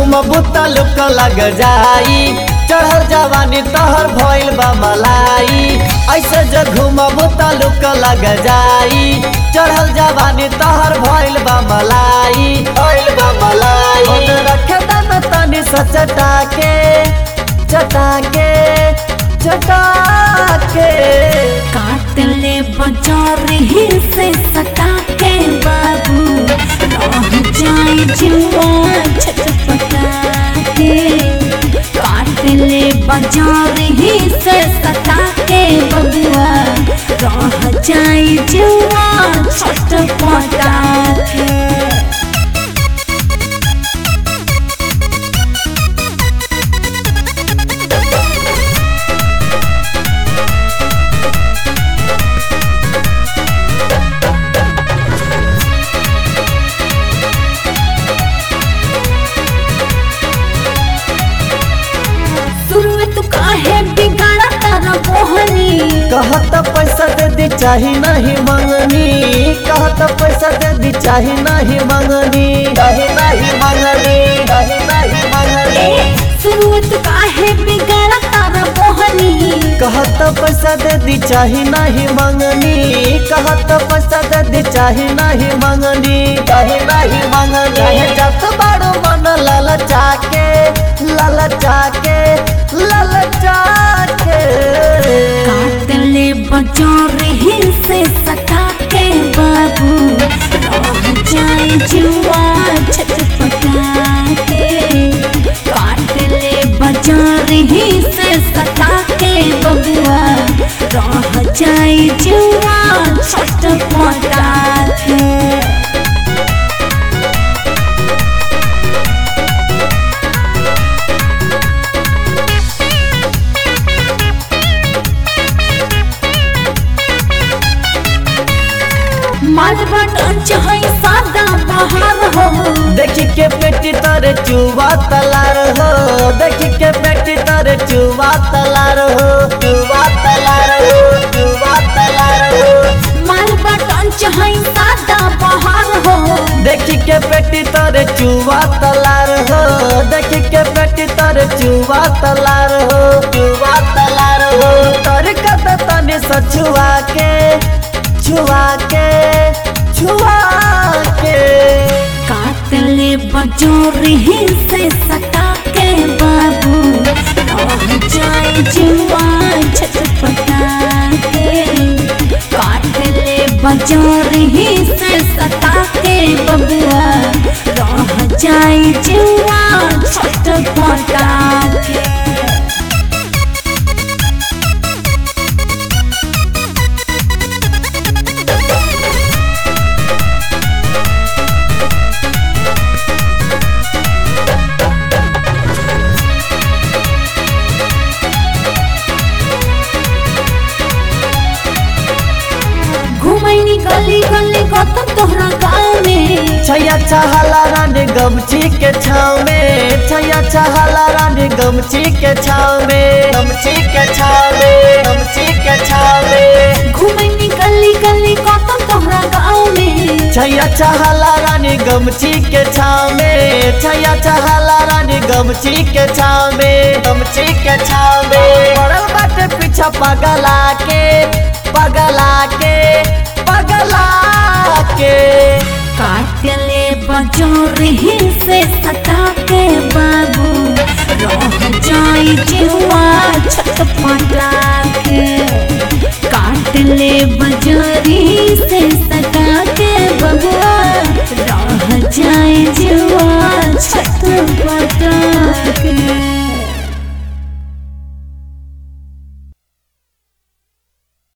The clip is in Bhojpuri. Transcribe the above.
घूमबू त लुक लग जाई चढ़ल जवानी तहर भइल बा मलाई ऐसे जो घूमबू त लुक लग जाई चढ़ल जवानी तहर भइल बा मलाई भइल बा मलाई मन रखे दन तनी सचटा के चटा के चटा के काट ले बाजार ही से सटा के बाबू रह जाए जुआ छटपटा के काट ले बाजार ही से सटा के बबुआ रह जाए जुआ छटपटा के शुरू में तू काहे बिगाड़ा तारा मोहनी कहत पैसा दे दी चाही नहीं मंगनी कहत पैसा दे दी चाही नहीं मंगनी चाही नहीं मंगनी चाही नहीं मंगनी शुरू में तू काहे बिगाड़ा तारा मोहनी कहत पैसा दे दी चाही नहीं मंगनी कहत पैसा दे दी चाही नहीं मंगनी चाही नहीं मंगनी चाहे जत बड़ो मन ललचा के ललचा के ललचा के काट ले बाजार ही से सटा के बाबू रह जाए जुआ छटपटा के काट ले बाजार ही से सटा के बबुआ रह जाए जुआ छटपटा के मालवा टंच है सादा बहार हो देखी के पेटी तारे चुवा तलार हो देखी के पेटी तारे चुवा तलार हो चुवा तलार हो चुवा तलार हो मालवा टंच है सादा बहार हो देखी के पेटी तारे चुवा तलार हो देखी के पेटी तारे चुवा तलार हो चुवा तलार हो तर कत तने सछुआ के छुआ के छुआ के काट ले बजोर ही से सटा के बाबू रह जाए जुआ छटपटा के काट ले बजोर ही से सटा के बबुआ रह जाए जुआ छटपटा के घुमैनी गली गली गौतम तोहरा गाँव में छैया चहला रानी गमछी के छाव में छैया चहला रानी गमछी के छाव में गमछी के छाव में गमछी के छाव में घुमैनी गली गली गौतम तोहरा गाँव में छैया चहला रानी गमछी के छाव में छैया चहला रानी गमछी के छाव में गमछी के छाव में पड़ल बाटे पीछा पगला के पगला के पगला के काट ले बजोर ही से सटा के बाबू रह जाए जुआ छटपटा के काट ले बजोर ही से